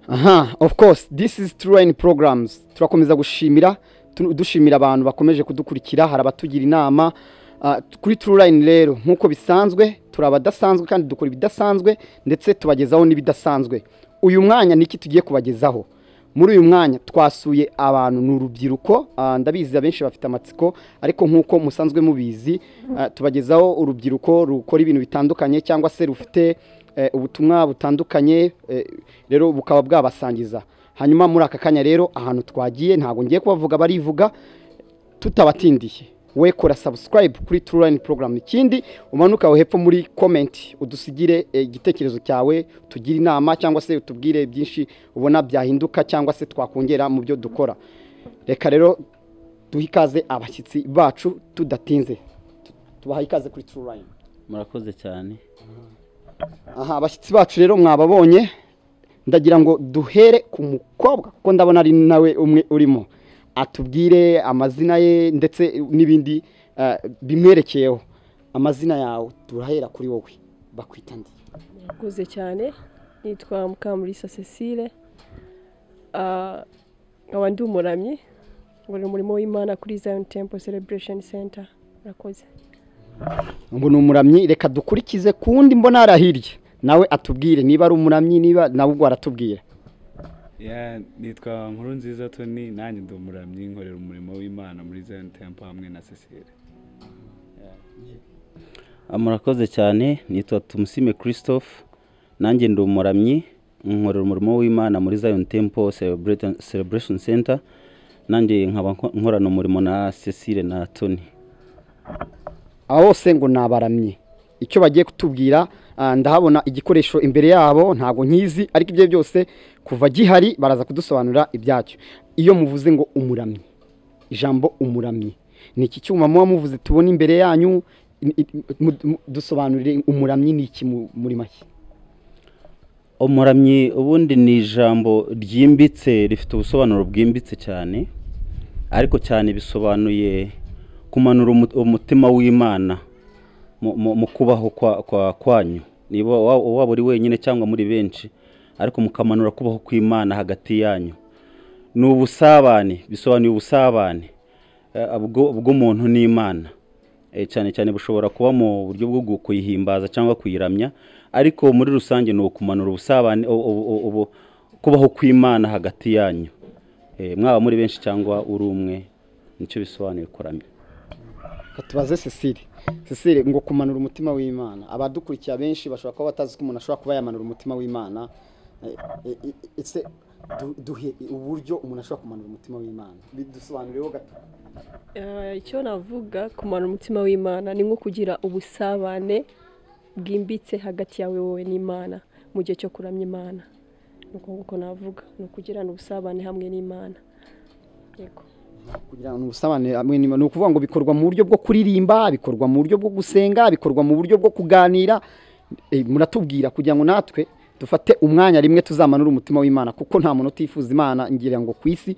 aha of course this is turayini programs turakomeza gushimira tu- dushimira abantu bakomeje kudukurikira hari abatugira inama Ah, kuri turayini rero nk'uko bisanzwe turi abadasanzwe kandi dukora ibidasanzwe ndetse tubagezaho n'ibidasanzwe uyu mwanya ni iki tugiye kubagezaho muri uyu mwanya twasuye abantu ni urubyiruko ah, ndabizi abenshi bafite amatsiko ariko nk'uko musanzwe mubizi ah, tubagezaho urubyiruko rukora ibintu bitandukanye cyangwa se rufite eh, ubutumwa butandukanye eh, rero bukaba bwabasangiza hanyuma muri aka kanya rero ahantu twagiye ntabwo ngiye kubavuga barivuga tutabatindiye we kora subscribe kuri turayini porogaramu ikindi umanuka hepfo muri komenti udusigire eh, igitekerezo cyawe tugire inama cyangwa se utubwire byinshi ubona byahinduka cyangwa se twakongera mu byo dukora reka rero duhe ikaze abashyitsi bacu tudatinze Tu- tubaha ikaze kuri turayini murakoze cyane aha abashyitsi bacu rero mwababonye ndagira ngo duhere ku mukobwa kuko ndabona ari nawe umwe urimo atubwire amazina ye ndetse n'ibindi eh, bimwerekeyeho amazina yawe turahera kuri wowe bakwita ndi akuze cyane nitwa mukamurisa cecile Ah, nkaba ndi umuramyi ngorora umurimo w'imana kuri zion temple celebration center murakoze ngo ni umuramyi reka dukurikize ku wundi mbona hari ahirya nawe atubwire niba ari umuramyi niba nawe ubwo aratubwira Ya, nitwa nkuru nziza toni nanjye ndi umuramyi nkorera umurimo w'imana muri zion temple hamwe na cecile Ah, murakoze cyane nitwa tumusime christophe nanjye ndi umuramyi nkorera umurimo w'imana muri zion temple Celebrate- celebration center nanjye nkaba nko- nkorana umurimo na cecile na tony aba bose ngo ni abaramyi icyo bagiye kutubwira ah, ndahabona igikoresho imbere yabo ntabwo nkizi ariko ibyo byose kuva gihari baraza kudusobanurira ibyacyo iyo muvuze ngo umuramyi ijambo umuramyi ni iki cyuma muba muvuze tubona imbere yanyu i- i- mu- mu- dusobanurire umuramyi ni iki mu- muri make umuramyi ubundi ni ijambo ryimbitse rifite ubusobanuro bwimbitse cyane ariko cyane bisobanuye kumanura umu- umutima w'imana mu- mu- mu kubaho kwa- kwa- kwanyu niba wa- waba uri wenyine cyangwa muri benshi ariko mukamanura kubaho kw'imana hagati yanyu ni ubusabane bisobanuye ubusabane eh, bwo- bw'umuntu n'imana Eh, cyane cyane bushobora kuba mu buryo bwo gu- kuyihimbaza cyangwa kuyiramya ariko muri rusange ni ukumanura ubusabane u- u- u- ubu- kubaho kw'imana hagati yanyu Eh, mwaba muri benshi cyangwa uri umwe nicyo bisobanuye kuramya Reka tubaze cecile cecile ngo kumanura umutima w'imana abadukurikira benshi bashobora kuba batazi ko umuntu ashobora kuba yamanura umutima w'imana Eh, eh, eh, ese du- duhe uburyo umuntu ashobora kumanura umutima w'imana bidusobanurireho gato Ah, icyo navuga kumara umutima w'imana ni nko kugira ubusabane bwimbitse hagati yawe wowe n'imana mu gihe cyo kuramya imana ni uko nguko navuga ni ukugirana ubusabane hamwe n'imana yego kugira ngo ubusabane hamwe n'Imana. ni ukuvuga ngo bikorwa mu buryo bwo kuririmba bikorwa mu buryo bwo gusenga bikorwa mu buryo bwo kuganira Eh, muratubwira kugira ngo natwe dufate umwanya rimwe tuzamanure umutima w'imana kuko nta muntu utifuza imana ngira ngo ku isi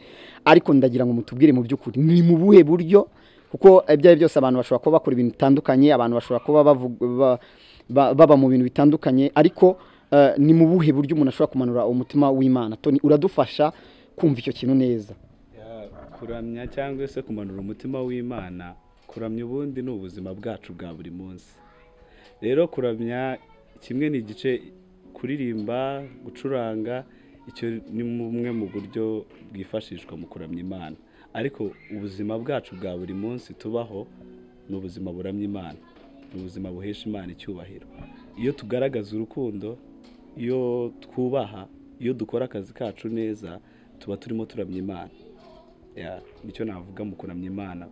ariko ndagira ngo mutubwire mu by'ukuri ni mu buhe buryo kuko ibyo ari byo byose abantu bashobora kuba bakora ibintu bitandukanye abantu bashobora kuba bavuga- ba- ba- baba mu bintu bitandukanye ariko eh, ni mu buhe buryo umuntu ashobora kumanura umutima w'imana toni uradufasha kumva icyo kintu neza Ya, kuramya cyangwa se kumanura umutima w'imana kuramya ubundi ni ubuzima bwacu bwa buri munsi rero kuramya kimwe ni igice kuririmba gucuranga icyo ni bumwe mu buryo bwifashishwa mu kuramya imana ariko ubuzima bwacu bwa buri munsi tubaho ni ubuzima buramya imana ni ubuzima buhesha imana icyubahiro iyo tugaragaza urukundo iyo twubaha iyo dukora akazi kacu neza tuba turimo turamya imana Ya, nicyo navuga mu kuramya imana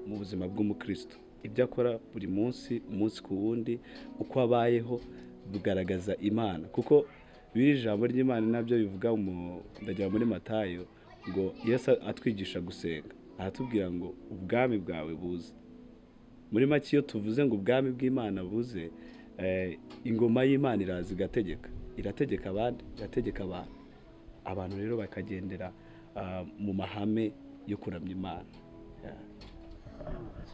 mu buzima bw'umukristo ibyo akora buri munsi umunsi ku wundi uko abayeho bugaragaza imana kuko biri ijambo ry'imana nabyo bivuga mu- ndagira muri matayo ngo yesu atwigisha gusenga aratubwira ngo ubwami bwawe buze muri make iyo tuvuze ngo ubwami bw'imana buze eh, ingoma y'imana iraza igategeka irategeka abandi irategeka abantu abantu rero bakagendera ah, mu mahame yo kuramya imana Yeah.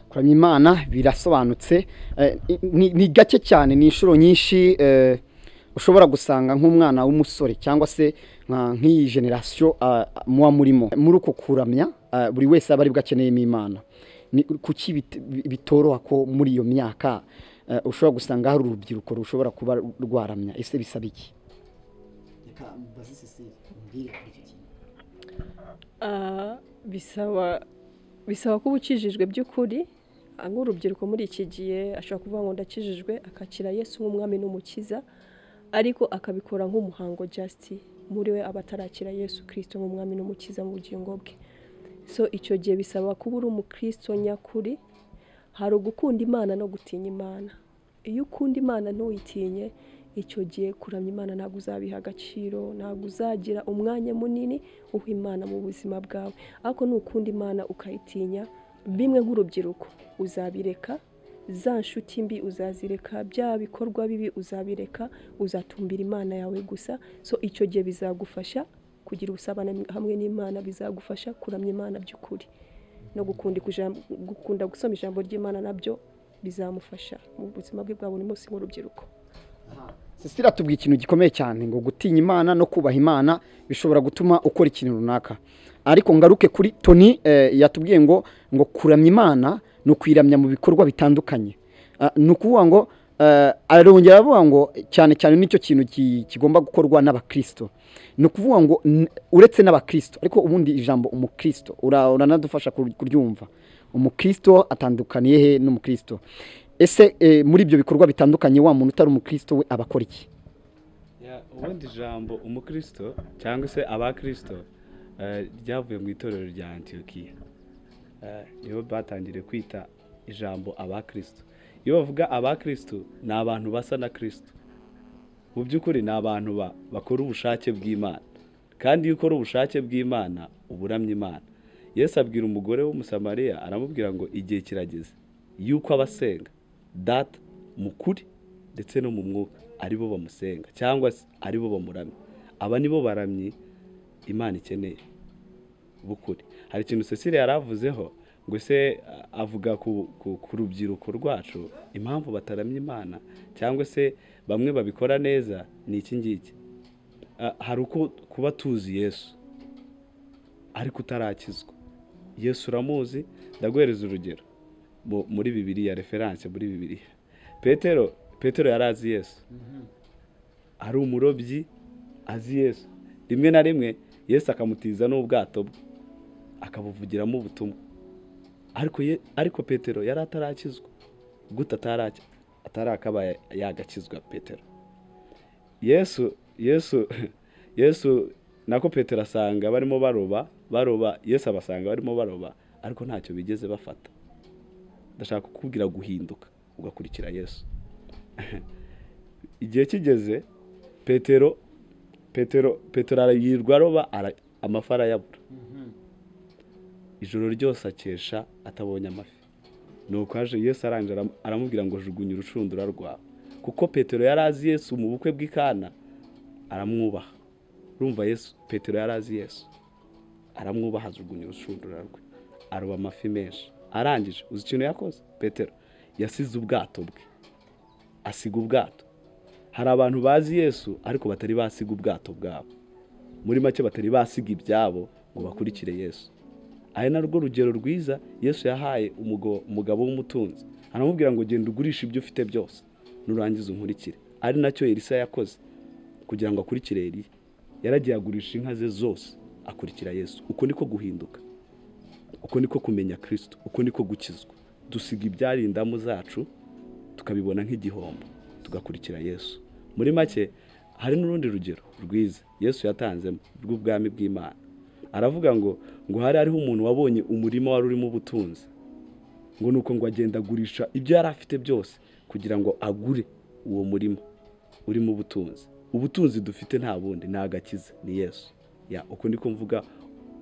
kuramya imana birasobanutse eh, ni- ni gake cyane ni inshuro nyinshi eh, ushobora gusanga nk'umwana w'umusore cyangwa se nka- nk'iyi generasiyo ah, muba murimo muri uko kuramya ah, buri wese aba aribwo akeneyemo imana ni kuki bit- bitoroha ko muri iyo myaka ah, ushobora gusanga hari urubyiruko rushobora kuba rwaramya ese bisaba iki Ah, bisaba bisaba kuba ukijijwe by'ukuri Ah, nk'urubyiruko muri iki gihe ashobora kuvuga ngo ndakijijwe akakira yesu nk'umwami n'umukiza ariko akabikora nk'umuhango jasiti muri we aba atarakira yesu kirisito nk'umwami n'umukiza mu bugingo bwe so icyo gihe bisaba kuba uri umukristo nyakuri hari ugukunda imana no gutinya imana iyo ukunda imana ntuyitinye icyo gihe kuramya imana ntabwo uzabiha agaciro ntabwo uzagira umwanya munini uha imana mu buzima bwawe ariko nukunda imana ukayitinya bimwe nk'urubyiruko uzabireka za nshuti mbi uzazireka bya bikorwa bibi uzabireka uzatumbira imana yawe gusa so icyo gihe bizagufasha kugira ubusabane hamwe n'imana bizagufasha kuramya imana by'ukuri no gukunda ikuja- gukunda gusoma ijambo ry'imana nabyo bizamufasha mu buzima bwe bwa buri munsi nk'urubyiruko sisira tubwiye ikintu gikomeye cyane ngo gutinya imana no kubaha imana bishobora gutuma ukora ikintu runaka ariko ngaruke kuri toni eh, yatubwiye ngo ngo kuramya imana ni ukuyiramya mu bikorwa bitandukanye Ah, ni ukuvuga ngo eh, arongera avuga ngo cyane cyane nicyo kintu ki- kigomba gukorwa n'abakirisito ni ukuvuga ngo n- uretse n'abakirisito ariko ubundi ijambo umukirisito ura- uranadufasha kur- kuryumva umukirisito atandukaniye he n'umukirisito ese eh, muri ibyo bikorwa bitandukanye wa muntu utari umukristo we abakora iki Ya, ubundi ijambo umukristo cyangwa se abakristo eh, ryavuye mu itorero rya antiyokiya nibo batangiriye kwita ijambo abakristo iyo bavuga abakristo ni abantu basa na kristo mu by'ukuri ni abantu ba- bakora ubushake bw'imana kandi iyo ukora ubushake bw'imana uba uramya imana yesu abwira umugore w'umusamariya aramubwira ngo igihe kirageze yuko abasenga data mu kuri ndetse no mu mwuka aribo bamusenga cyangwa se aribo bamuramya aba nibo baramyi imana ikeneye bukuri hari ikintu cecile yari avuzeho ngo se a- avuga ku, ku, ku rubyiruko rwacu impamvu bataramya imana cyangwa se bamwe babikora neza ni iki ngiki Ah, hari uko kuba tuzi yesu ariko utarakizwa yesu uramuzi ndaguhereza urugero mu- muri bibiriya referanse muri bibiriya petero petero yari azi yesu ari umurobyi azi yesu rimwe na rimwe yesu akamutiza n'ubwato bwe akabuvugiramo ubutumwa ariko ye- ariko petero yari atarakizwa gute ataraki- atarakabaye yagakizwa petero yesu yesu yesu nako petero asanga barimo baroba baroba yesu abasanga barimo baroba ariko ntacyo bigeze bafata ndashaka kukubwira guhinduka ugakurikira yesu igihe kigeze petero petero petero arayirwa aroba ara- amafi arayabura ijoro ryose akesha atabonye amafi nuko haje yesu arangije aram- aramubwira ngo jugunya urushundura rwawe kuko petero yari azi yesu mu bukwe bw'i kana aramwubaha urumva yesu petero yari azi yesu aramwubaha ajugunya urushundura rwe aroba amafi menshi arangije uzi ikintu yakoze petero yasize ubwato bwe asiga ubwato hari abantu bazi yesu ariko batari basiga ubwato bwabo muri make batari basiga ibyabo ngo bakurikire yesu ari narwo rugero rwiza yesu yahaye umugo- umugabo w'umutunzi aramubwira ngo genda ugurishe ibyo ufite byose nurangiza unkurikire ari nacyo elisa yakoze kugira ngo akurikire eliya yaragiye agurisha inka ze zose akurikira yesu uko niko guhinduka uko niko kumenya kirisito uko niko gukizwa dusiga ibyarindamu zacu tukabibona nk'igihombo tugakurikira yesu muri make hari n'urundi rugero rwiza yesu yatanzemo rw'ubwami bw'imana aravuga ngo ngo hari hariho umuntu wabonye umurima wari urimo ubutunzi ngo ni uko ngo agenda agurisha ibyo yari afite byose kugira ngo agure uwo murima urimo ubutunzi ubutunzi dufite nta bundi ni agakiza ni yesu ya uko niko mvuga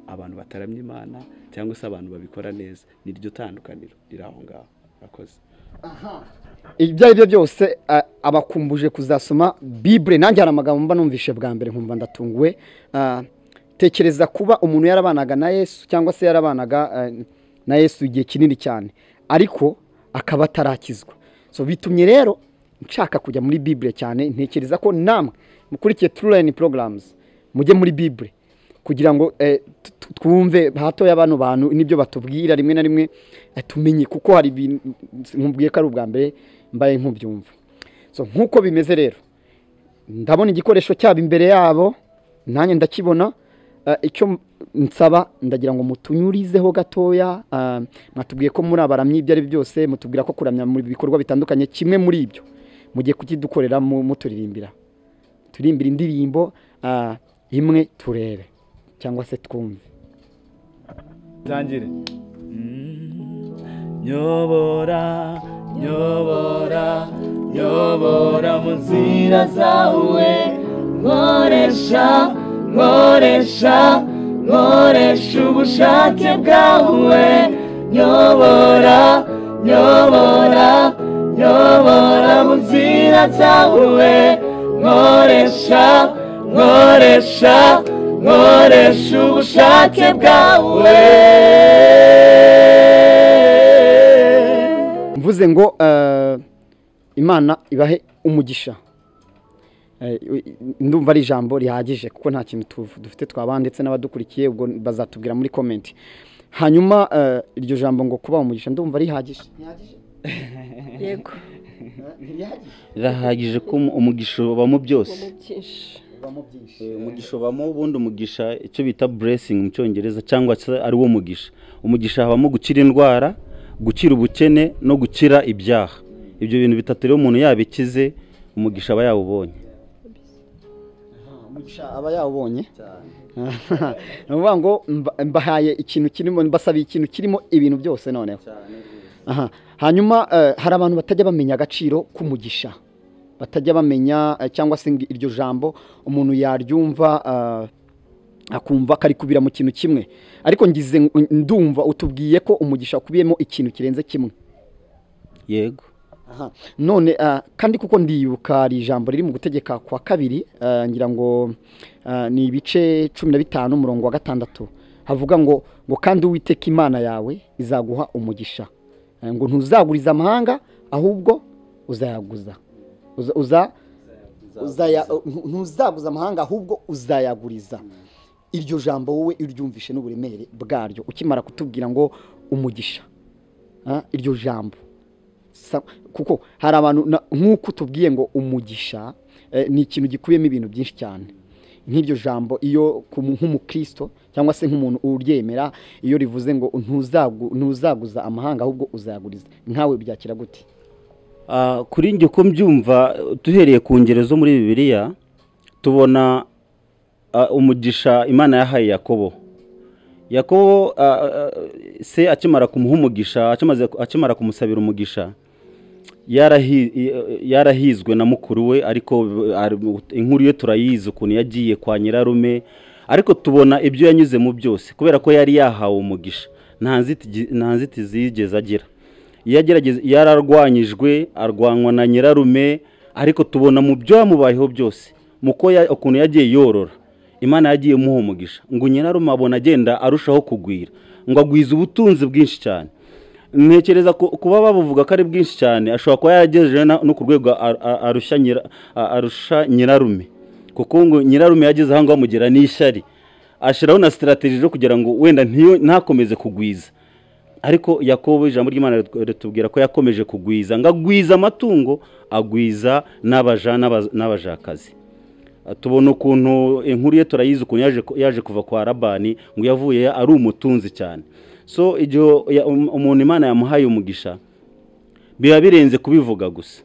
abantu bataramya imana cyangwa se abantu babikora neza niryo tandukaniro riri aho ngaho murakoze ibyo ari byo byose ah, abakumbuje kuzasoma bibure nanjye hari amagambo mba numvishe bwa mbere nkumva ndatunguwe Ah, tekereza kuba umuntu yarabanaga na yesu cyangwa se yarabanaga ah, na yesu igihe kinini cyane ariko akaba atarakizwa so bitumye rero nshaka kujya muri bibure cyane ntekereza ko namwe mukurikiye turayini porogaramuzi mujye muri bibure kugira ngo eh, tu- tu- twumve hatoya bano bantu n'ibyo batubwira rimwe na rimwe eh, tumenye kuko hari ibintu nkubwiye ko ari ubwa mbere mbaye nkubyumva so nk'uko bimeze rero ndabona igikoresho cyabo imbere yabo nanjye ndakibona eh, icyo nsaba ndagira ngo mutunyurizeho gatoya ah, mwatubwiye ko muri abaramyi ibyo ari byo byose mutubwira ko kuramya mu bikorwa bitandukanye kimwe muri ibyo mugiye kukidukorera mu- muturirimbira turimbira indirimbo ah, imwe turebe cyangwa se twumve Tangire. Nyobora, nyobora, nyobora mu nzira zawe, nkoresha, nkoresha, nkoresha ubushake bwawe, nyobora, nyobora, nyobora mu nzira zawe, nkoresha, nkoresha, nkoresha ubushake bwawe. mvuze ngo eh, imana ibahe umugisha Eh, ndumva ari ijambo rihagije kuko nta kintu tuv- dufite twaba ndetse n'abadukurikiye ubwo bazatubwira muri komenti hanyuma eh, iryo jambo ngo kuba umugisha ndumva rihagije Rihagije? yego Eh, ntirihagije? birahagije ko umu- umugisha ubamo byose ubamo byinshi ubamo byinshi Eh, umugisha ubamo ubundi umugisha icyo bita blessing mu cyongereza cyangwa se ari wo mugisha umugisha habamo gukira indwara gukira ubukene no gukira ibyaha ibyo bintu bitatu rero umuntu yabikize umugisha aba yawubonye Ah, umugisha aba yawubonye ni ukuvuga ngo mba- mbahaye ikintu kirimo mbasabiye ikintu kirimo ibintu byose noneho Aha. hanyuma eh, hari abantu batajya bamenya agaciro k'umugisha batajya bamenya eh, cyangwa se ngo iryo jambo umuntu yaryumva eh, akumva ko ari kubira mu kintu kimwe ariko ngize ng- ndumva utubwiye ko umugisha ukubiyemo ikintu kirenze kimwe yego Aha. none ah, kandi kuko ndibuka hari ijambo riri mu gutegeka kwa kabiri ah, ngira ngo ah, ni ibice cumi na bitanu umurongo wa gatandatu havuga ngo ngo kandi uwiteka imana yawe izaguha umugisha Eh, ngo ntuzaguriza amahanga ahubwo uzayaguza Uza- uza- uzaya- ntu- ntuzaguza amahanga ahubwo uzayaguriza iryo jambo wowe uryumvishe n'uburemere bwaryo ukimara kutubwira ngo umugisha Ah, iryo jambo Sa- kuko hari abantu na- nk'uko tubwiye ngo umugisha eh, ni ikintu gikubiyemo ibintu byinshi cyane nk'iryo jambo iyo ku- nk'umukristo cyangwa se nk'umuntu uryemera iyo rivuze ngo ntuzagu- ntuzaguza amahanga ahubwo uzayaguriza nkawe byakira gute Ah, kuri njye uko mbyumva duhereye ku ngero zo muri bibiliya tubona ah, umugisha imana yahaye yakobo yakobo ah, ah, se akimara kumuha umugisha akimaze- akimara kumusabira umugisha yarahi- yarahizwe na mukuru we ariko ari- inkuru ye turayizi ukuntu yagiye kwa nyirarume ariko tubona ibyo yanyuze mu byose kubera ko yari yahawe umugisha nta nziti- nta nzitizi yigeze agira yagerageza yararwanyijwe arwanwa na nyirarume ariko tubona mu byo yamubayeho byose mu ko ya- ukuntu yagiye yorora imana yagiye imuha umugisha ngo nyirarume abona agenda arushaho kugwira ngo agwize ubutunzi bwinshi cyane ntekereza ku- kuba babuvuga ko ari bwinshi cyane ashobora kuba yaragejeje na- no ku rwego a- a- arusha nyira- a- arusha nyirarume kuko ngo nyirarume yageze aho ngaho amugera n'ishyari ashyiraho na sitarategi zo kugira ngo wenda ntiyo- ntakomeze kugwiza ariko yakobo ijambo ry'imana ritu- ritubwira ko yakomeje kugwiza ngo agwiza amatungo agwiza n'abaja n'aba- n'abajakazi Ah, tubona ukuntu inkuru ye turayizi ukuntu yaje, ku- yaje kuva kwa rabani ngo yavuye ari umutunzi cyane so igihe ya- um- umuntu imana yamuhaye umugisha biba birenze kubivuga gusa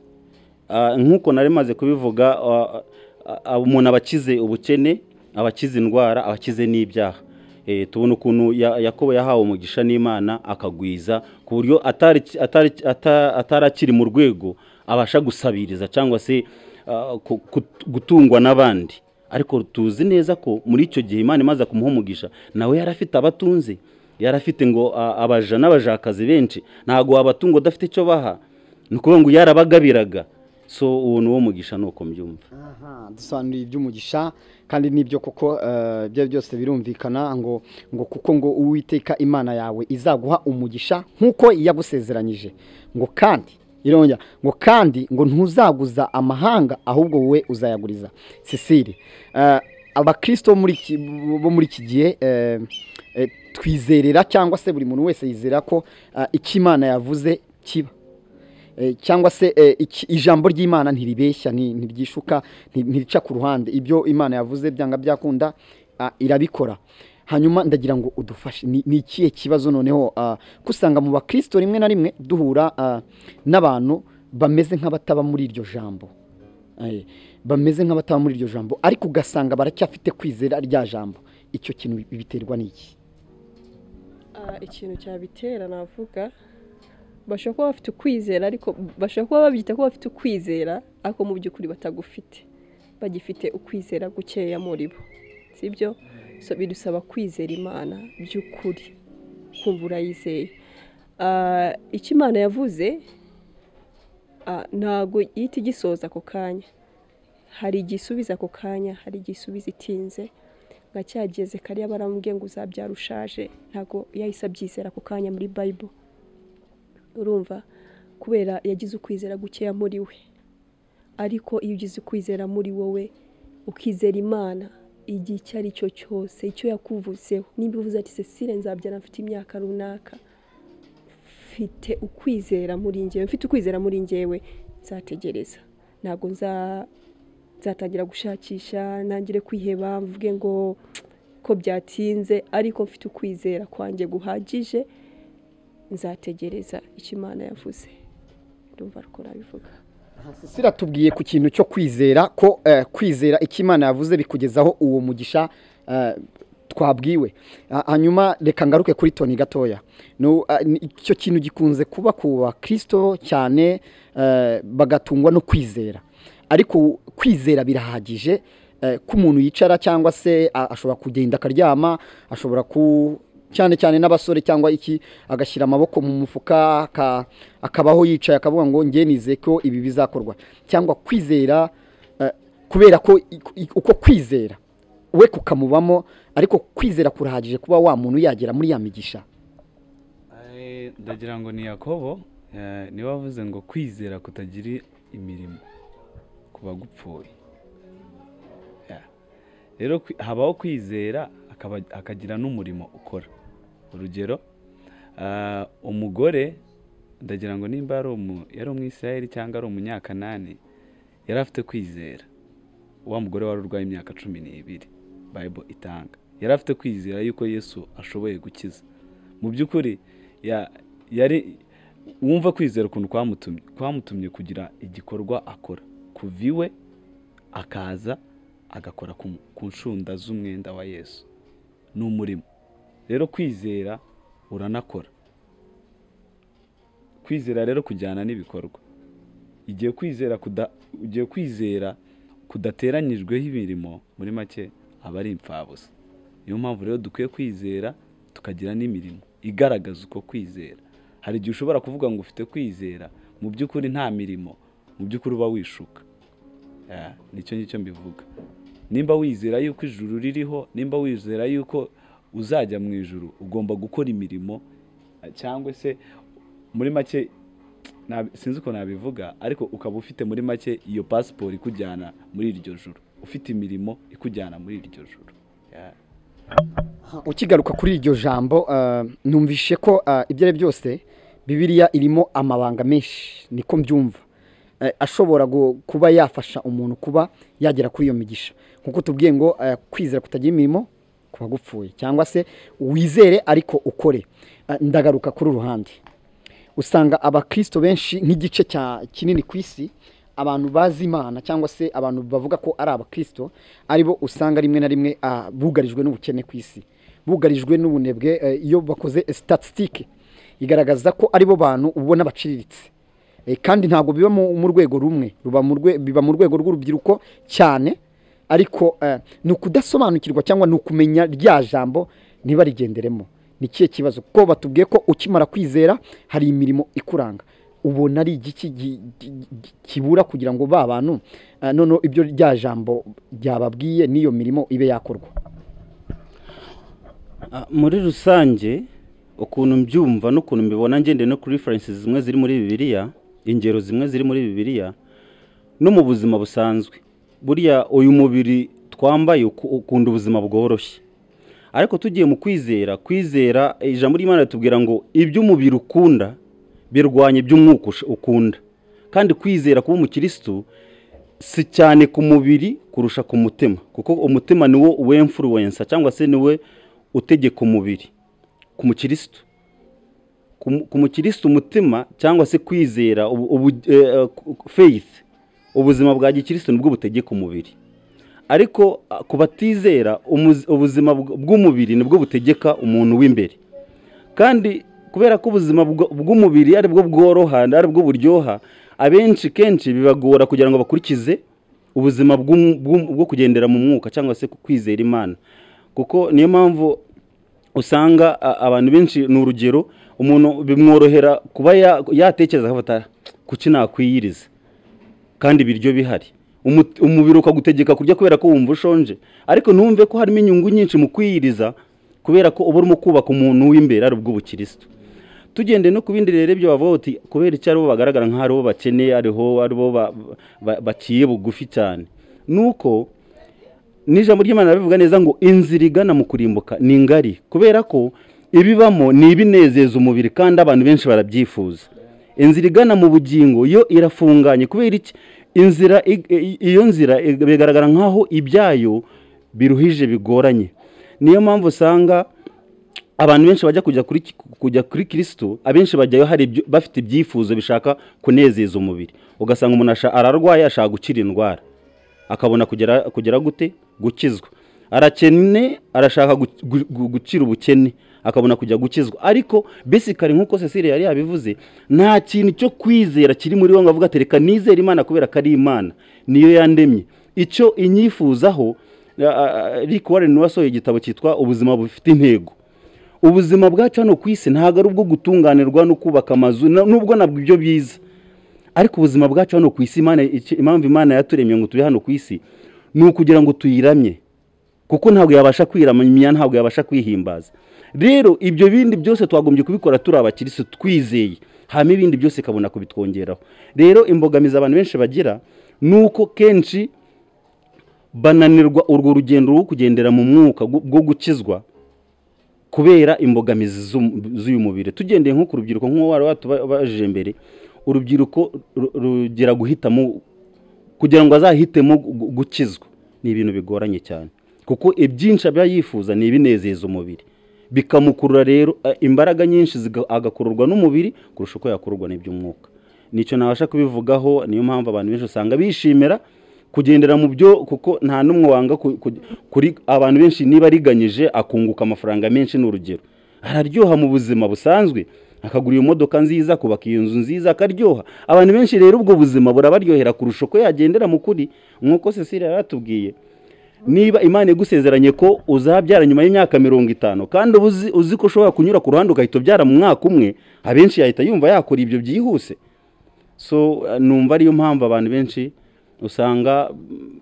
Ah, nk'uko nari maze kubivuga ah, ah, ah, umuntu aba akize ubukene aba akize indwara aba akize n'ibyaha Eh, tubona ukuntu Ya- yakobo yahawe umugisha n'imana akagwiza ku buryo atari atari- ata- atari akiri mu rwego abasha gusabiriza cyangwa se ah, ku- ku- gutungwa n'abandi ariko tuzi neza ko muri icyo gihe imana imaze kumuha umugisha nawe yari afite abatunze yari afite ngo ah, abaja n'abajakazi benshi ntabwo wabatunga udafite icyo baha ni ukuvuga ngo yarabagabiraga so uwo ni uwo mugisha ni uko mbyumva Aha, dusobanuriye iby'umugisha kandi n'ibyo koko eh, ibyo ari byo byose birumvikana ngo ngo kuko ngo uwiteka imana yawe izaguha umugisha nk'uko yagusezeranyije ngo kandi irongera ngo kandi ngo ntuzaguza amahanga ahubwo wowe uzayaguriza cecile eh, abakirisito bo muri iki- bo muri iki gihe eh, eh, twizerera cyangwa se buri muntu wese yizera ko eh, icyo imana yavuze kiba Eh, cyangwa se eh, iki- ijambo ry'imana ntiribeshya ni- ntiryishuka nti- ntirica ku ruhande ibyo imana yavuze byanga byakunda ah, irabikora hanyuma ndagira ngo udufashe ni ni ikihe kibazo noneho ah, ko usanga mu bakirisito rimwe na rimwe duhura ah, n'abantu bameze nk'abataba muri iryo jambo Eh, bameze nk'abataba muri iryo jambo ariko ugasanga baracyafite kwizera rya jambo icyo kintu biterwa n'iki Ah, ikintu cyabitera navuga bashobora kuba bafite ukwizera ariko bashobora kuba babyita ko bafite ukwizera ariko mu by'ukuri batagufite bagifite ukwizera gukeya muri bo sibyo so bidusaba kwizera imana by'ukuri kumva urayizeye Ah, icyo imana yavuze ah, ntabwo ihita igisoza ako kanya hari igisubiza ako kanya hari igisubiza itinze nka cya geze kariya baramubwiye ngo uzabyara ushaje ntabwo yahise abyizera ako kanya muri bayibo urumva kubera yagize ukwizera gukeya muri we ariko iyo ugize ukwizera muri wowe ukizera imana igihe icyo ari cyo cyose icyo yakuvuzeho nimba uvuze ati cecile nzabyara mfite imyaka runaka mfite ukwizera muri ngewe mfite ukwizera muri ngewe nzategereza ntabwo nza nzatangira gushakisha ntangire kwiheba mvuge ngo ko byatinze ariko mfite ukwizera kwanjye guhagije nzategereza icyo imana yavuze ndumva rukora bivuga sisira tubwiye ku kintu cyo kwizera ko eh, kwizera icyo imana yavuze bikugezaho uwo mugisha eh, twabwiwe Ah, hanyuma reka ngaruke kuri toni gatoya No, ah, ni- icyo kintu gikunze kuba ku bakirisito cyane eh, bagatungwa no kwizera ariko kwizera birahagije eh, ko umuntu yicara cyangwa se a- ashobora kugenda akaryama ashobora ku cyane cyane n'abasore cyangwa iki agashyira amaboko mu mufuka aka- akabaho yicaye akavuga ngo njye nize ko ibi bizakorwa cyangwa kwizera eh, kubera ko i- i- uko kwizera we kukamubamo ariko kwizera kurahagije kuba wa muntu yagera muri ya migisha Eh, ndagira ngo ni yakobo eh, niwe wavuze ngo kwizera kutagira imirimo ku bagupfuye Yeah. rero kwi- habaho kwizera akaba- akagira n'umurimo ukora urugero ah, umugore ndagira ngo nimba ari umu- yari umwisirayeli cyangwa ari umunyakanani yari afite kwizera wa mugore wari urwaye imyaka cumi n'ibiri bayibo itanga yari afite kwizera yuko yesu ashoboye gukiza mu by'ukuri ya- yari wumva kwizera ukuntu kwamutumye kwamutumye kugira igikorwa akora kuva iwe akaza agakora ku ku nshunda z'umwenda wa yesu ni umurimo rero kwizera uranakora kwizera rero kujyana n'ibikorwa igihe kwizera kuda igihe kwizera kudateranyijweho imirimo muri make aba ari impfabusa niyo mpamvu rero dukwiye kwizera tukagira n'imirimo igaragaza uko kwizera hari igihe ushobora kuvuga ngo ufite kwizera mu by'ukuri nta mirimo mu by'ukuri uba wishuka Yeah, nicyo ngicyo mbivuga nimba wizera yuko ijuru ririho nimba wizera yuko uzajya mu ijuru ugomba gukora imirimo eh, cyangwa se muri make nabi- sinzi uko nabivuga ariko ukaba ufite muri make iyo pasiporo ikujyana muri iryo juru ufite imirimo ikujyana muri iryo juru Yeah. ukigaruka kuri iryo jambo eh, numvishe ko eh, ibyo ari byose bibiliya irimo amabanga menshi niko mbyumva Eh, ashobora gu- kuba yafasha umuntu kuba yagera kuri iyo migisha nkuko tubwiye ngo eh, kwizera kutagira imirimo ku bagupfuye cyangwa se wizere ariko ukore Eh, ndagaruka kuri uruhande usanga abakristo benshi nk'igice cya kinini ku isi abantu bazi imana cyangwa se abantu bavuga ko ari abakristo aribo usanga rimwe na rimwe ah, bugarijwe n'ubukene ku isi bugarijwe n'ubunebwe eh, iyo bakoze statisitike igaragaza ko aribo bantu ubona baciriritse Eh, kandi ntabwo biba mu mu rwego rumwe ruba mu rwe- biba mu rwego rw'urubyiruko cyane ariko eh, ni ukudasobanukirwa cyangwa ni ukumenya rya jambo ntibarigenderemo ni ikihe kibazo kuko batubwiye ko ukimara kwizera hari imirimo ikuranga ubona ari igiki gi- gi- gi- kibura kugira ngo ba bantu eh, noneho ibyo rya jambo ryababwiye n'iyo mirimo ibe yakorwa Ah, muri rusange ukuntu mbyumva n'ukuntu mbibona ngende no kuri referensi zimwe ziri muri bibiliya ingero zimwe ziri muri bibiliya no mu buzima busanzwe buriya uyu mubiri twambaye uku- ukunda ubuzima bworoshye ariko tugiye mu kwizera kwizera ijambo ry'imana ritubwira ngo iby'umubiri ukunda birwanya iby'umwuka ush- ukunda kandi kwizera kuba umukirisitu si cyane ku mubiri kurusha ku mutima kuko umutima niwo wemfuruwensa cyangwa se niwe utegeka umubiri ku mukirisitu ku- ku mukirisitu umutima cyangwa se kwizera ubu- ubu- eh, eh, faith ubuzima bwa gikirisitu nibwo butegeka umubiri ariko ah, ku batizera umuzi- ubuzima bw- bw'umubiri nibwo butegeka umuntu w'imbere kandi kubera ko ubuzima bw- bw'umubiri ari bwo bworoha ari bwo buryoha abenshi kenshi bibagora kugira ngo bakurikize ubuzima bw'um- bw'um- bwo kugendera mu mwuka cyangwa se kwizera imana kuko niyo mpamvu usanga a- abantu benshi ni urugero umuntu bimworohera kuba ya- yatekereza akafata kuki nakwiyiriza kandi ibiryo bihari Umu- umubiri ukagutegeka kurya kubera ko wumva ushonje ariko ntumve ko harimo inyungu nyinshi mu kwiyiriza kubera ko uba urimo kubaka umuntu w'imbere ari ubw'ubukirisitu tugende no ku bindi rero ibyo bavuga uti kubera icyo aribo bagaragara nk'aho aribo bakeneye ariho aribo ba- ba- baciye bugufi cyane ni uko n'ijambo ry'imana ribivuga neza ngo inzira igana mu kurimbuka ni ngari kubera ko ibibamo ni ibinezeza umubiri kandi abantu benshi barabyifuza inzira igana mu bugingo yo irafunganye kubera iki inzira ig- i- iyo nzira ig- bigaragara nk'aho ibyayo biruhije bigoranye niyo mpamvu usanga abantu benshi bajya kujya kuri kujya kuri kirisitu abenshi bajyayo hari ibyo- bafite ibyifuzo bishaka kunezeza umubiri ugasanga umuntu asha- ararwaye ashaka gukira indwara akabona kugera kugera gute gukizwa arakene arashaka gu- gu- gu- gukira ubukene akabona kujya gukizwa ariko besikari nk'uko cecilia yari yabivuze nta kintu cyo kwizera kiri muri we ngo avuga ati reka nizere imana kubera ko ari imana niyo yandemye icyo inyifuzaho rick warren wasohoye igitabo cyitwa ubuzima bufite intego ubuzima bwacu hano ku isi ntabwo ari ubwo gutunganirwa no kubaka amazu na- nubwo nabwo ibyo byiza ariko ubuzima bwacu hano ku isi Imana- iki- impamvu imana yaturemye ngo tube hano ku isi ni ukugira ngo tuyiramye kuko ntabwo yabasha kwiramya ntabwo yabasha kwihimbaza rero ibyo bindi byose twagombye kubikora turi abakirisi twizeye hanyuma ibindi byose ikabona kubitwongeraho rero imbogamizi abantu benshi bagira ni uko kenshi bananirwa urwo rugendo rwo kugendera mu mwuka gu- bwo gukizwa kubera imbogamizi z'um- z'uyu mubiri tugendeye nko ku rubyiruko nk'uwo wari watubajije mbere urubyiruko ru- rugira guhitamo kugira ngo azahitemo gu- gukizwa ni ibintu bigoranye cyane kuko ibyinshi aba yifuza ni ibinezeza umubiri bikamukurura rero eh, imbaraga nyinshi ziga- agakururwa n'umubiri kurusha uko yakururwa n'iby'umwuka nicyo nabasha kubivugaho niyo mpamvu abantu benshi usanga bishimira kugendera mu byo kuko nta n'umwe wanga ku- ku- kuri abantu benshi niba ariganyije akunguka amafaranga menshi ni urugero araryoha mu buzima busanzwe akagura iyo modoka nziza akubaka iyo nzu nziza akaryoha abantu benshi rero ubwo buzima burabaryohera kurusha uko yagendera mu kuri nk'uko cecilia yaratubwiye niba imana igusezeranye ko uzabyara nyuma y'imyaka mirongo itanu kandi uba uzi- uzi ko ushobora kunyura ku ruhande ugahita ubyara mu mwaka umwe abenshi yahita yumva yakora ibyo byihuse so eh, numva ariyo mpamvu abantu benshi usanga mm,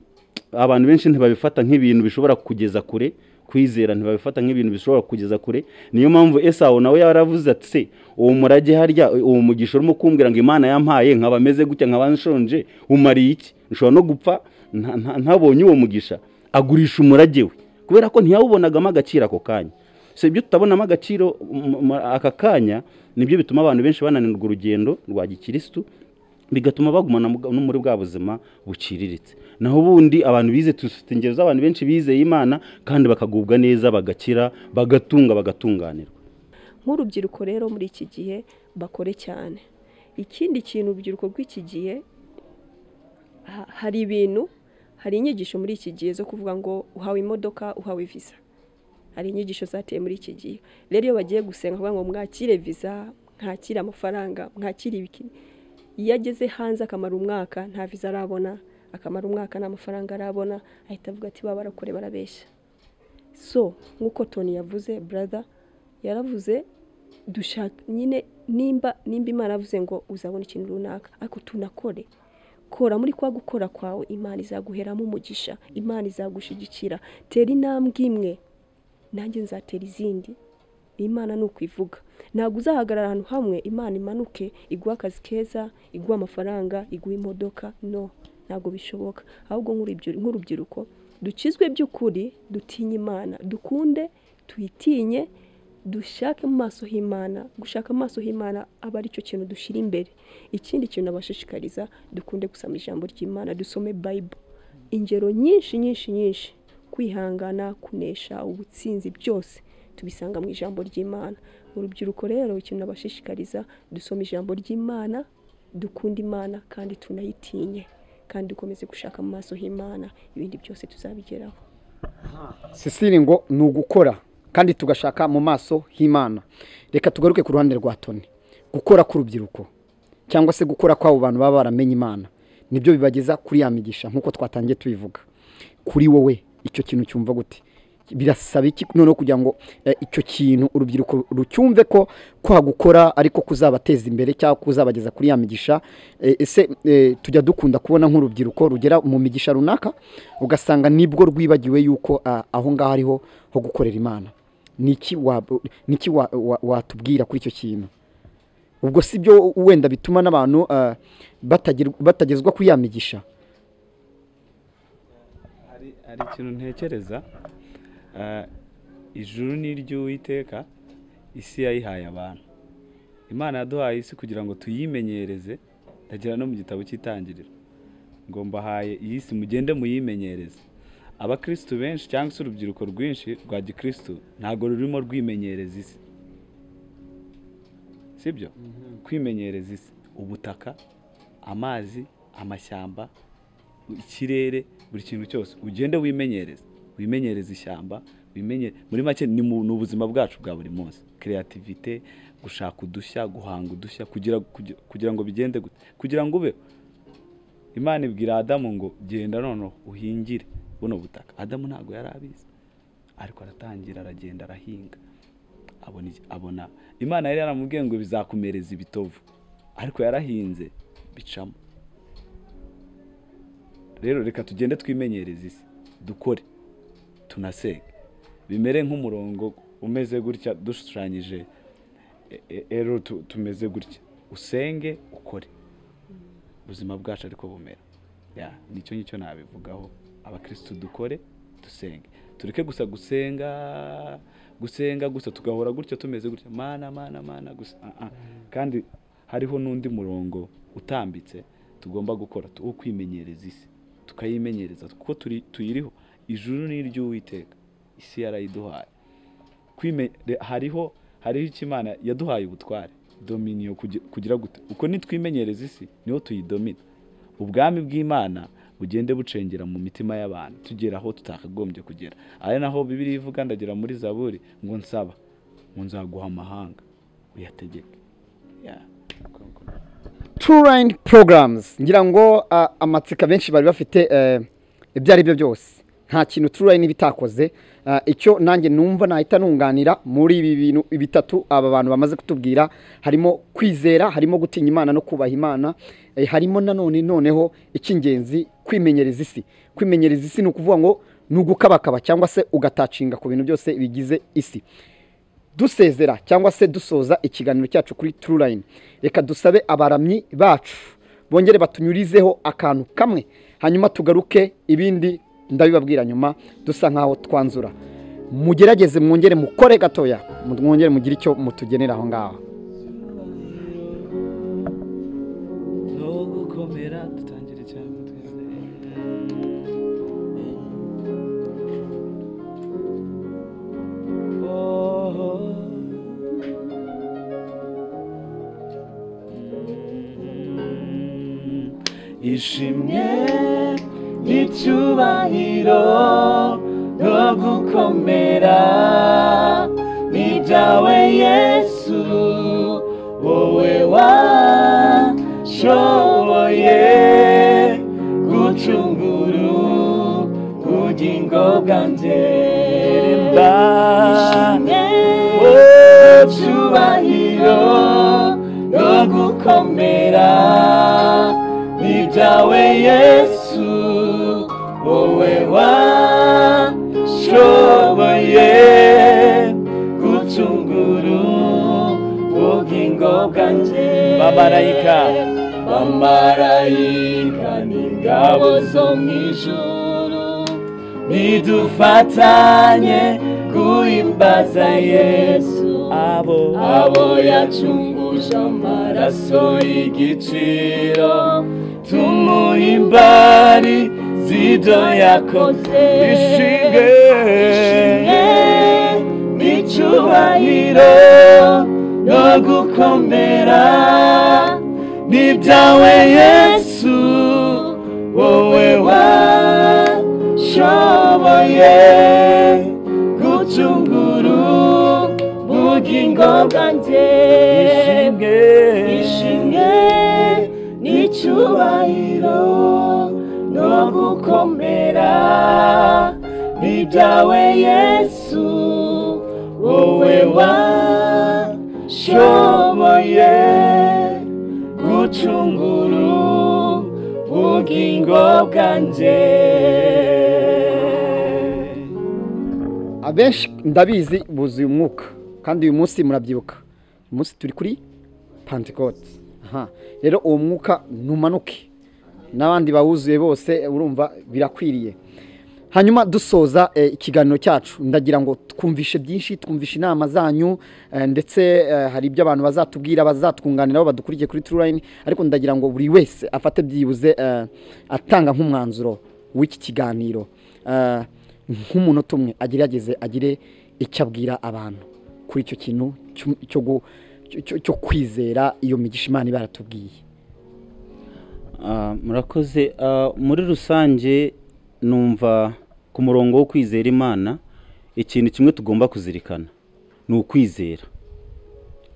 abantu benshi ntibabifata nk'ibintu bishobora kugeza kure kwizera ntibabifata nk'ibintu bishobora kugeza kure niyo mpamvu esawu nawe yaravuze ati se uwo murage harya uwo mugisha urimo kumbwira ngo imana yampaye nkaba ameze gutya nkaba nshonje umariye iki nshobora no gupfa nta- nta- ntabonye uwo mugisha agurisha umurage we kubera ko ntiyawubonagamo agaciro ako kanya si ibyo tutabonamo agaciro mu- mu- aka kanya nibyo bituma abantu benshi bananirwa urugendo rwa gikirisitu bigatuma bagumana mu- no muri bwa buzima buciriritse naho ubundi abantu bize dufite ingero z'abantu benshi bizeye imana kandi bakagubwa neza bagakira bagatunga bagatunganirwa nk'urubyiruko rero muri iki gihe bakore cyane ikindi kintu urubyiruko rw'iki gihe ha- hari ibintu hari inyigisho muri iki gihe zo kuvuga ngo uhawe imodoka uhawe visa hari inyigisho zateye muri iki gihe rero iyo bagiye gusenga kuvuga ngo mwakire visa mwakire amafaranga mwakire ibiki iyo ageze hanze akamara umwaka nta visa arabona akamara umwaka nta mafaranga arabona ahita avuga ati baba barakore barabeshya so nk'uko toni yavuze brother yaravuze dushaka nyine nimba nimba imana yavuze ngo uzabona ikintu runaka ariko tunakore kora muri kwa gukora kwawe imana izaguheramo umugisha imana izagushigikira tera intambwe imwe nanjye nzatera izindi imana ni ukwivuga ntabwo uzahagarara ahantu hamwe imana imanuke iguha akazi keza iguha amafaranga iguha imodoka no ntabwo bishoboka ahubwo nk'urubyiru- nk'urubyiruko dukizwe by'ukuri dutinye imana dukunde tuyitinye dushake mu maso h'imana gushaka mu maso h'imana aba ari cyo kintu dushyira imbere ikindi kintu abashishikariza dukunde gusoma ijambo ry'imana dusome bayibo ingero nyinshi nyinshi nyinshi kwihangana kunesha ubutsinzi byose tubisanga mu ijambo ry'imana urubyiruko rero ikintu abashishikariza dusoma ijambo ry'imana dukunda imana kandi tunayitinye kandi dukomeze gushaka mu maso h'imana ibindi byose tuzabigeraho sisiri ngo ni ugukora kandi tugashaka mu maso h'imana reka tugaruke ku ruhande rwa toni gukora k'urubyiruko cyangwa se gukora kw'abo bantu baba baramenye imana nibyo bibageza kuri ya migisha nk'uko twatangiye tubivuga kuri wowe icyo kintu cyumva gute birasaba iki noneho kugira ngo eh, icyo kintu urubyiruko rucyumve ko kwa gukora ariko kuzabateza imbere cyangwa kuzabageza kuri ya migisha Eh, ese eh, tujya dukunda kubona nk'urubyiruko rugera mu migisha runaka ugasanga nibwo rwibagiwe yuko ah, aho ngaho ariho ho gukorera imana niki wab- niki wa- wa- watubwira kuri icyo kintu ubwo si byo wenda bituma n'abantu ah, batagir- batagezwa kuri ya migisha hari hari ikintu ntekereza Ah, ijuru ni iry'uwiteka isi yayihaye abantu imana yaduhaye isi kugira ngo tuyimenyereze ndagira no mu gitabo cy'itangiriro ngo mbahaye iyi si mugende muyimenyereze abakirisitu benshi cyangwa se urubyiruko rwinshi rwa gikirisitu ntabwo rurimo rwimenyereza isi sibyo kwimenyereza isi ubutaka amazi amashyamba ikirere buri kintu cyose ugende wimenyereze wimenyereze ishyamba wimenye muri make ni mu ni ubuzima bwacu bwa buri munsi kreativite gushaka udushya guhanga udushya kugira, kugira, kugira ngo bigende gute kugira ngo ube imana ibwira adamu ngo genda noneho uhingire buno butaka adamu ntabwo yari abizi ariko aratangira aragenda arahinga abona iki- abona imana yari yaramubwiye ngo bizakumereza ibitovu ariko yarahinze bicamo rero reka tugende twimenyereze isi dukore tunasenge bimere nk'umurongo umeze gutya dushushanyije e- e- ero tu- tumeze gutya usenge ukore ubuzima bwacu ariko bumera Ya, nicyo ngicyo nabivugaho abakirisitu dukore dusenge tureke gusa gusenga gusenga gusa tugahora gutya tumeze gutya mana mana mana gusa Ah, ah. kandi hariho n'undi murongo utambitse tugomba gukora tu- wo kwimenyereza isi tukayimenyereza kuko turi- tuyiriho ijuru ni iry'uwiteka isi yarayiduhaye Kwime- re- hariho hariho icyo imana yaduhaye ubutware dominiyo kugi- kugira gute uko nitwimenyereza isi niho tuyidomina ubwami bw'imana bugende bucengera mu mitima y'abantu tugera aho tutakagombye kugera ari naho bibiri ivuga ndagira muri zaburi ngo nsaba ngo nzaguha amahanga uyategeke Ya. line programs ngira ngo ah, amatsika benshi bari bafite eh, ibyo ari byo byose nta kintu line bitakoze Ah, icyo nanjye numva nahita nunganira muri ibi bintu bitatu aba bantu bamaze kutubwira harimo kwizera harimo gutinya imana no kubaha imana eh, harimo nanone noneho icy'ingenzi kwimenyereza isi kwimenyereza isi ni ukuvuga ngo ni ugukabakaba cyangwa se ugatacinga ku bintu byose bigize isi dusezera cyangwa se dusoza ikiganiro cyacu kuri line reka dusabe abaramyi bacu bongere batunyurizeho akantu kamwe hanyuma tugaruke ibindi ndabibabwira nyuma dusa nkaho twanzura mugerageze mwongere mukore gatoya mwongere mugire icyo mutugenera aho ngaho no gukomera dutangire cyane twese. Oh, oh. Mm, ishimwe n'icyubahiro no gukomera ni byawe yesu wowe washoboye gucungura ubugingo bwanjye ishimwe cyubahiro no gukomera ni byawe yesu wowe washoboye gucungura bwanje Bamarayika. bamarayika n'ingabo zo mu ijuru nidufatanye guhimbaza yesu abo abo yacunguje amaraso y'igiciro tumuhimbari zido yakoze Ishimwe. ishimwe n'icyubahiro no gukomera n'ibyawe yesu wowe washoboye gucungura ubugingo bwanjye ishimwe ishimwe n'icyubahiro no gukomera n'ibyawe yesu wowe washoboye gucungura ubugingo bwanjye abenshi ndabizi buzuye umwuka kandi uyu munsi murabyibuka uyu munsi turi kuri pantikoti aha rero uwo mwuka ntumanuke n'abandi bawuzuye bose urumva birakwiriye hanyuma dusoza eh, ikiganiro cyacu ndagira ngo twumvishe byinshi twumvishe inama zanyu eh, ndetse eh, hari ibyo abantu bazatubwira bazatwunganiraho badukurikiye kuri turayini ariko ndagira ngo buri wese afate byibuze eh, atanga nk'umwanzuro w'iki kiganiro Eh, nk'umunota umwe agerageze agire icyo abwira abantu kuri icyo kintu cyo- cyo gu- cyo- cyo- cyo kwizera iyo migisha imana ibaratubwiye Ah, murakoze Ah, muri rusange numva ku murongo wo kwizera imana ikintu kimwe tugomba kuzirikana ni ukwizera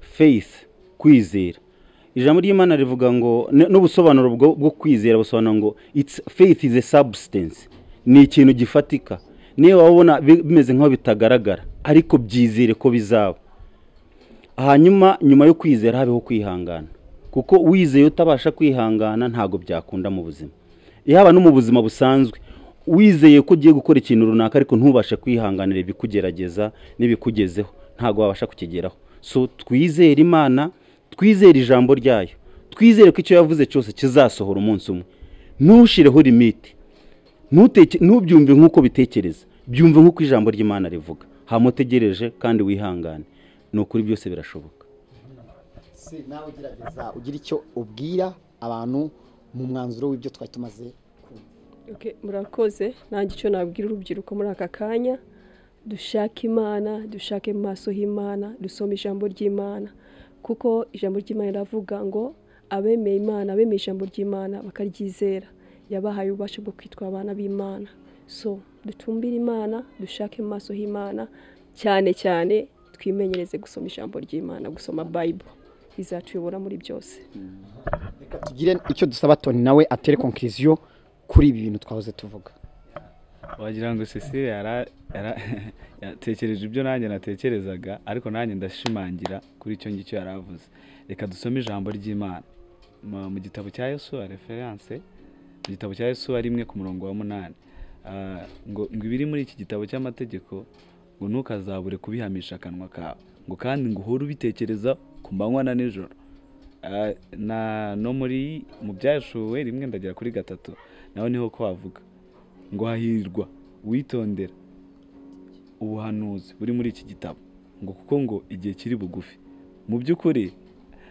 faith kwizera ijambo ry'imana rivuga ngo n- n'ubusobanuro bwo bwo kwizera busobanura ngo it's faith is a substance ni ikintu gifatika niyo waba ubona bi- bimeze nk'aho bitagaragara ariko byizere ko bizaba hanyuma nyuma yo kwizera habeho kwihangana kuko wizeye utabasha kwihangana ntabwo byakunda mu buzima yaba no mu buzima busanzwe wizeye ko ugiye gukora ikintu runaka ariko ntubashe kwihanganira ibikugerageza n'ibikugezeho ntabwo wabasha kukigeraho so twizere imana twizere ijambo ryayo twizere ko icyo yavuze cyose kizasohora umunsi umwe ntushireho limite Ntuteke- ntubyumve nk'uko bitekereza byumve nk'uko ijambo ry'imana rivuga hamutegereje kandi wihangane ni ukuri byose birashoboka si nawe ugerageza ugira icyo ubwira abantu mu mwanzuro w'ibyo twari tumaze Okay, murakoze nanjye icyo nabwira urubyiruko muri aka kanya dushake imana dushake mu maso h'imana dusome ijambo ry'imana kuko ijambo ry'imana riravuga ngo abemeye imana abemeye ijambo ry'imana bakaryizera yabahaye ububasha bwo kwitwa abana b'imana so dutumbire imana dushake mu maso h'imana cyane cyane twimenyereze gusoma ijambo ry'imana gusoma bayiburo izatuyobora muri byose reka tugire icyo dusaba toni nawe atere konkiriziyo kuri ibi bintu twahoze tuvuga wagira ngo cecile yara- yara- yatekereje ibyo nanjye natekerezaga ariko nanjye ndashimangira kuri icyo ngicyo yari avuze reka dusome ijambo ry'imana Ma- mu gitabo cya yesu referanse mu gitabo cya yesu ari imwe ku murongo wa munani Ah, ngo ngo ibiri muri iki gitabo cy'amategeko ngo ntukazabure kubihamisha akanwa kawe ngo kandi ngo uhore ubitekereza ku manywa na nijoro Ah, na no muri mu byashuwe rimwe ndagera kuri gatatu naho niho ko havuga ngo hahirwa witondera ubuhanuzi buri muri iki gitabo ngo kuko ngo igihe kiri bugufi mu by'ukuri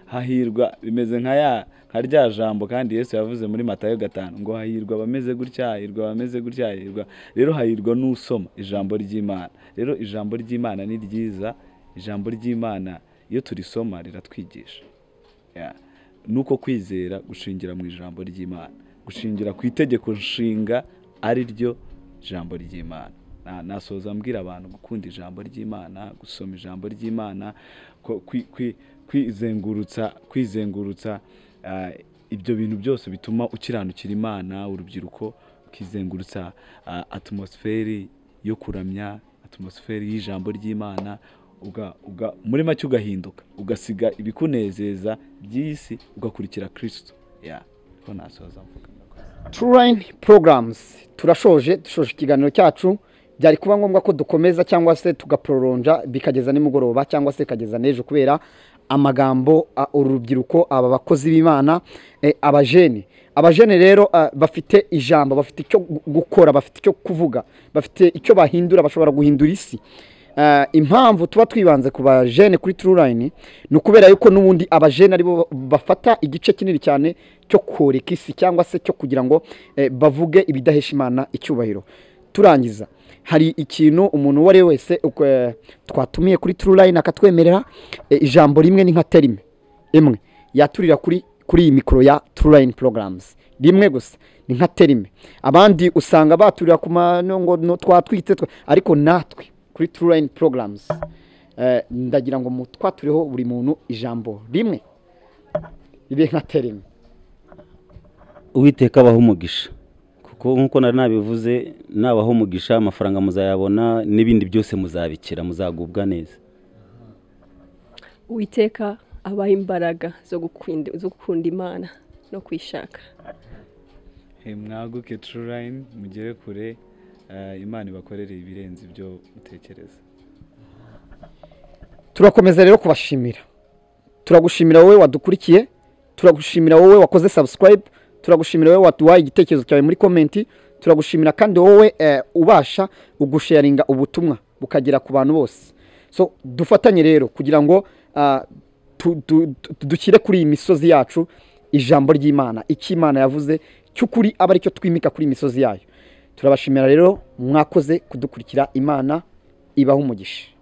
hahirwa bimeze nka ya nka rya jambo kandi yesu yavuze muri matayo gatanu ngo hahirwa abameze gutya hahirwa abameze gutya hahirwa rero hahirwa n'usoma ijambo ry'imana rero ijambo ry'imana ni ryiza ijambo ry'imana iyo turisoma riratwigisha Ya. ni uko kwizera gushingira mu ijambo ry'imana gushingira ku itegeko nshinga ari ryo jambo ry'imana Na- nasoza mbwira abantu gukunda ijambo ry'imana gusoma ijambo ry'imana ko- kwi- kwi- kwizengurutsa kwizengurutsa ah, ibyo bintu byose bituma ukiranukira imana urubyiruko ukizengurutsa ah, atmosferi yo kuramya atmosferi y'ijambo ry'imana uga- uga- muri make ugahinduka ugasiga ibikunezeza by'iyi si ugakurikira kirisito ya ko nasoza mvuga turayini porogaramuzi turashoje dushoje ikiganiro cyacu byari kuba ngombwa ko dukomeza cyangwa se tugapororonja bikageza nimugoroba cyangwa se bikageza n'ejo kubera amagambo a- uru rubyiruko aba bakozi b'imana eh, abajene abajene rero ah, bafite ijambo bafite icyo gu- gukora bafite icyo kuvuga bafite icyo bahindura bashobora guhindura isi Ah, impamvu tuba twibanze ku bajene kuri turulayini ni ukubera yuko n'ubundi abajene aribo bafata igice kinini cyane cyo koreka isi cyangwa se cyo kugira ngo eh, bavuge ibidahesha imana icyubahiro turangiza hari ikintu umuntu uwo ari we wese uko, eh, twatumiye kuri turulayini akatwemerera eh, ijambo rimwe ni nka terime imwe yaturira kuri kuri iyi mikoro ya turulayini porogaramuzi rimwe gusa ni nka terime abandi usanga baturira ku mano ngo no twatwitse twa- ariko natwe kuri turulayini porogaramuzi ndagira ngo mutwatureho buri muntu ijambo rimwe ribe nka terime uwiteka abaho umugisha kuko nk'uko nari nabivuze nabaho umugisha amafaranga muzayabona n'ibindi byose muzabikira muzagubwa neza witeka abaha imbaraga zo gukunda zo gukunda imana no kwishaka He, mwaguke turulayini mugere kure eh, imana ibakorere ibirenze ibyo utekereza turakomeza rero kubashimira turagushimira wowe wadukurikiye turagushimira wowe wakoze subscribe turagushimira wowe waduhaye igitekerezo cyawe muri komenti turagushimira kandi wowe eh, ubasha ugusharinga ubutumwa bukagera ku bantu bose so dufatanye rero kugira ngo ah, tu- tu- tu- dushyire kuri iyi misozi yacu ijambo ry'imana icyo imana yavuze cy'ukuri aba aricyo twimika kuri iyi misozi yayo turabashimira rero mwakoze kudukurikira imana ibaho umugisha